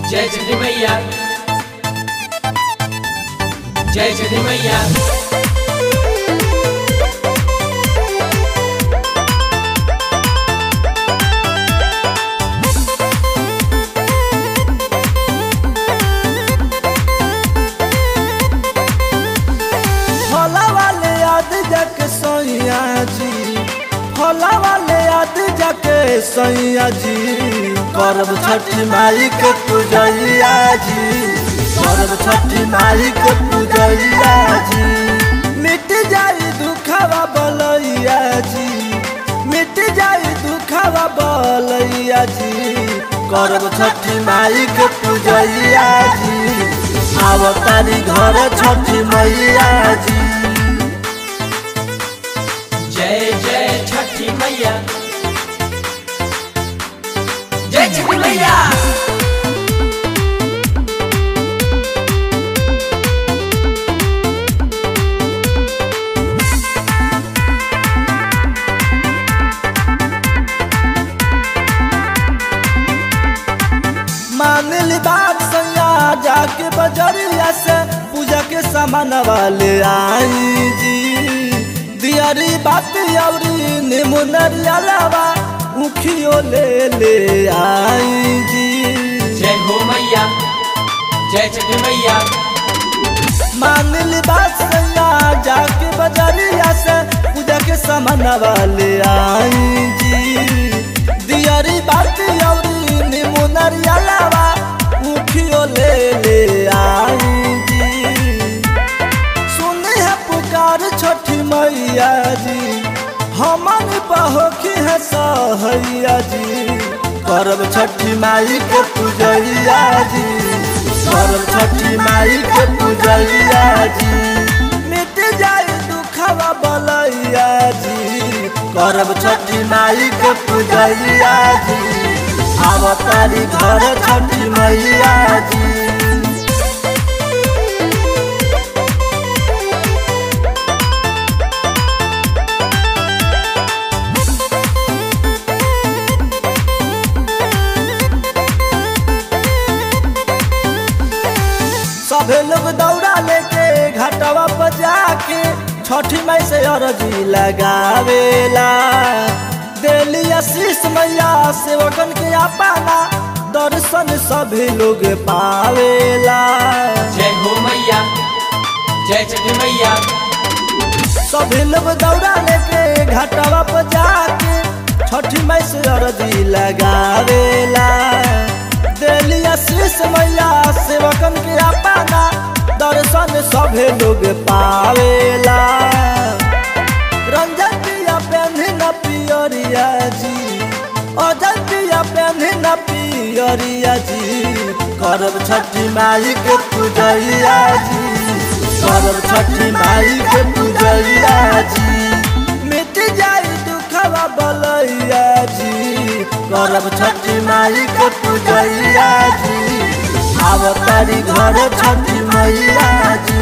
जय छठी मैया जय छठी मैया फला वाले याद जाके सैया जी फला वाले याद जाके सैया जी करब छठी माई के पूजैया जी करब छठी माई के पूजैया जी मिट जाई दुखवा बलैया जी मिट जाई दुखवा बलैया जी करब छठी माई के पूजैया जी आवतारी घर छठी मैया जी जय जय छठी मैया जय छठी मैया मान ली बात सैया जाके बजरिया से पूजा के सामान वाले आई जी दियारी बात अवरी नेमो नरियलावा उखियो ले ले आई जी जय हो मैया जय छठी मैया मान ली बात सैया जाके बजरिया से पूजा के सामान वाले आई जी दियारी बात अवरी नेमो नरियलावा उखियो ले ले आई जी सुनी है पुकार छठी मैया जी हमन बहोखी है सहैया जी करब छठी माई के पूजैया जी करब छठी माई के पूजैया जी मिट जाई दुखवा बलैया जी करब छठी माई के पूजैया जी आवतारी घर छठी मैया जी सभे लोग दौड़ा लेके घाटवा पर जाके छठी माई से अरजी लगावेला दिली आशीष मैया सेवकन के अपना दर्शन सभी लोग पावेला जय हो मैया जय छठी मैया सभी लोग दौड़ा लेके घाटवा पर जाके छठी माई से अरजी लगावेला दिली आशीष मैया सेवकन के अपना दर्शन सभे लोग पावेला रंजन पिया पेन्ही न पियरिया जी अजय पिया पेन्ही न पियरिया जी करब छठी माई के पूजैया जी करब छठी माई के पूजैया जी मिट जाई दुखवा बलैया जी करब छठी माई के पूजैया जी आवतारी घर छठी मैया जी